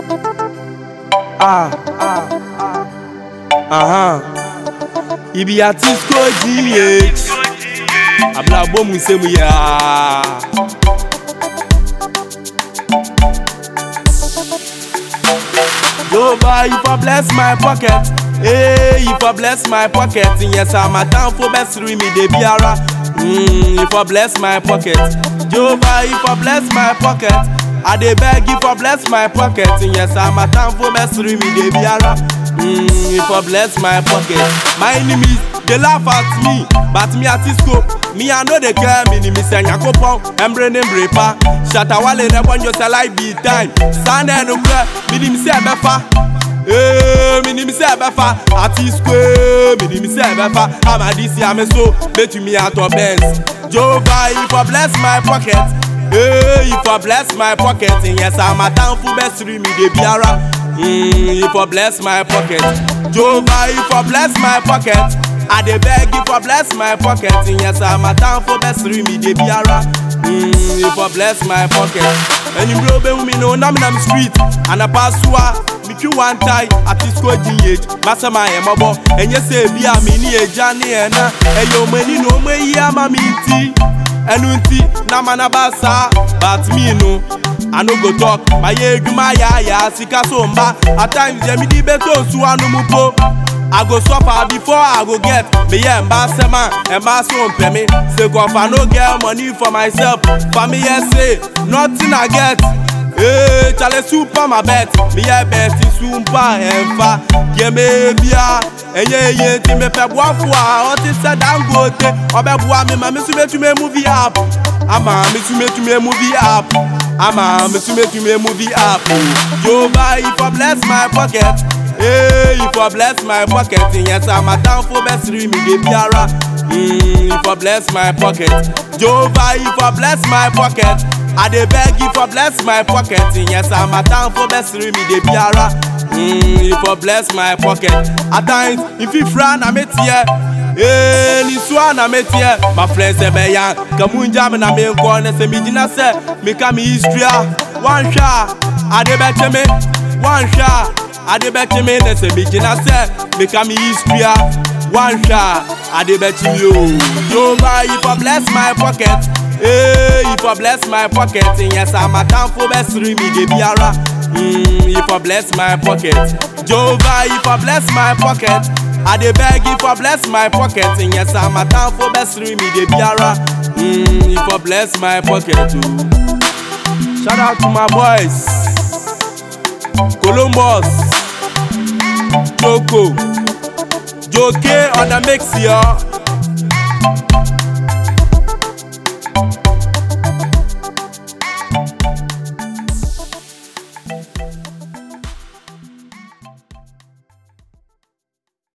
Ah, ah, ah. Aha. Ibi Atisco GH. Abla bom nsɛm yi aa. Jehovah, you for bless my pocket. Hey, you for bless my pocket. Yes, I'm a town for best me de biara. Mm, you for bless my pocket. Jehovah, you for bless my pocket. I dey beg you for bless my pocket. Yes, I'm a town for best me de biara. Mm, you for bless my pocket. My enemies, they laugh at me, but me at Cisco. Me I know they care me ni me say nyakopon embre ne mrepa shata wale ne bonyo say like be time stand and no cry me ni me say befa eh me ni me say befa ati square me ni me say befa am a this am so bet me out of Benz Jehovah if for bless my pocket eh if for bless my pocket yes I'm a town for best me de biara mm if for bless my pocket Jehovah if for bless my pocket I dey beg you for bless my pocket. Yes, I'm a town for best me de biara. Mm, you for bless my pocket. And you bro be me no na me na me street. And I pass wa me twi one tie at this go GH. Masa my emobo. And you say bi a me ni eja ni na. E yo mani no me yi ama me ti. Ẹnu nti na ma na ba saa but me no I no go talk my edwuma ya ya sika so mba at times yẹ mi di beto nsu anu mu po. I go suffer before I go get. Me yeah, embarrassment, embarrass so pay me. Say go if I no get money for myself. For me yeah say nothing I get. Hey, chale super my bet. Me yeah bet super emfa. Yeah me bia. Enye ye ti me pe bua fua. O ti se dangote. Obe bua me ma me su me tu me movie app. Ama me tu me tu me movie app. Ama me tu me tu me movie app. Jehovah if I bless my pocket. Hey, you for bless my pocket. Yes, I'm a town for best me de biara. Mm, you for bless my pocket. Jehovah, you for bless my pocket. I dey beg you for bless my pocket. Yes, I'm a town for best me de biara. Mm, you for bless my pocket. At times, if you frown, I'm it here. Hey, ni swa na metie my friends e be yan kamunja me na me nko na se mi gina se me ka mi history one shot ade be me one shot adebɛkye me ne sɛ megyina sɛ meka me history a wanhwɛ a adebɛkye me o jehova you for bless my pocket Hey, you for bless my pocket yes amatamfo bɛsere me de biara mm, you for bless my pocket jehova you for bless my pocket I dey beg you for bless my pocket yes amatamfo bɛsere me de biara mm, you for bless my pocket o shout out to my boys. Columbus, Joko, Joke on the mix, yo.